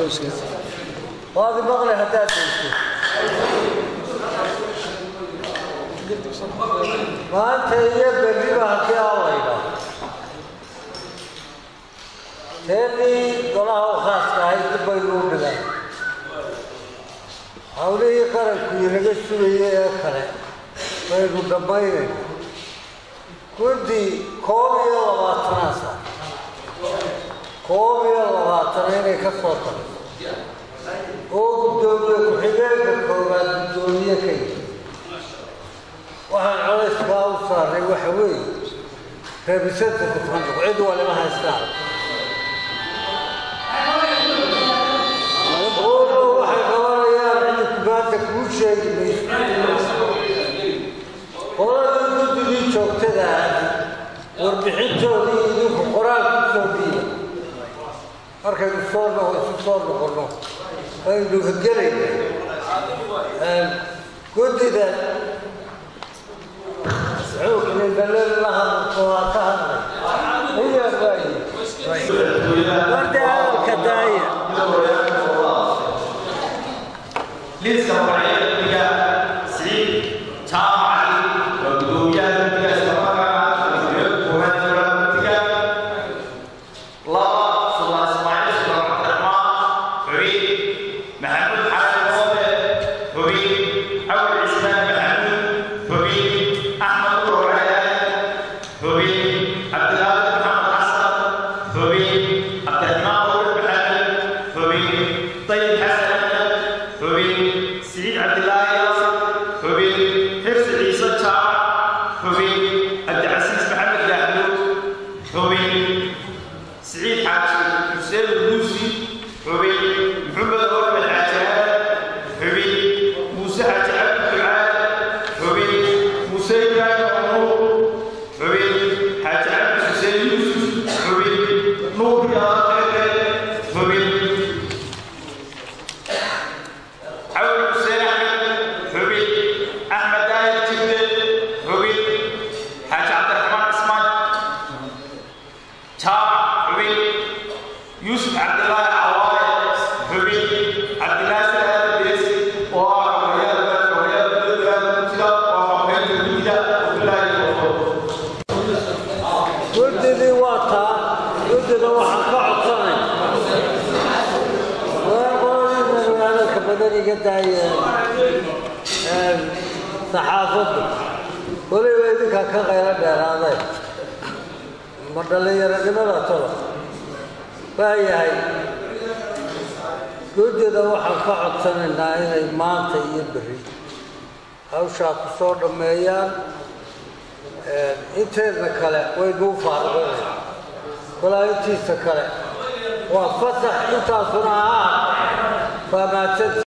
waadi maqle haddaad dayso maanta iyo berriba halkii aalayda teennii golaha u khaaska ahayd dib baynu u dhigan hawlihii qaranku inaga sugayay ee kale baynu dhammaynayna guddi koob iyo labaatanaasa koob iyo labaatana inay ka soo tagto oo guddoomiye ku-xigeenka koowaad guddoomiye ka yihi waxaan colayskaa u saaray waxa weeye reebisada kufanduq cid waliba haystaan oo waxay qabanayaan cidinku maanta kuu sheegi mayso qoladii guddigii joogtada ah warbixintoodii idinku qoraal ku soo dhiiba markaynu soo noqo isu soo noqonno aynu gelayna guddida liiska magacyada siciid jaamac cali waa gudoomiyaha guddiga islamarkaana gudoomiyaha koowaad dowlada guddiga laba suldaan ismaaciil suldaan cabdiraxmaan xubin maxamuud xasan moobe xubin cawd cismaan maxamuud xubin axmed urorayaan xubin cabdilaahi maxamed xasan xubin cabdiraxmaan uur maxamed xubin dayib xasan xubin سعيد عبد الله ياسر حبيب حفظ عيسى جامع حبيب عبد العزيز محمد يحمود حبيب سعيد حاجي حسين البوسي حبيب محمد أول العجال حبيب موسى حاجي عبد الدعاء حبيب موسى إبراهيم عمرو حبيب حاجي عبد حسين يوسف حبيب نور يا حبيب حول حسين احمد حبيب احمد داير جبل حبيب حاج عبد الرحمن عثمان تام حبيب يوسف عبد الله عواي حبيب عبد الله سلام الدريسي وحميد وحميد المبتدا وحميد المبتدا وبالله التوفيق guddidii waa taa guddida waxaan ka codsanay waa qoladii magaalada badan iga daayeen saxaafadda weliba idinkaa ka qaylo dheeraaday ma dhallinyaronimada tolo waayahay guddida waxaan ka codsanaynaa inay maanta iyo berri hawshaa ku soo dhammeeyaan inteedna kale waynuu faarganayna walaa intiisa kale waa fasax intaasuna ahaa faamaadsan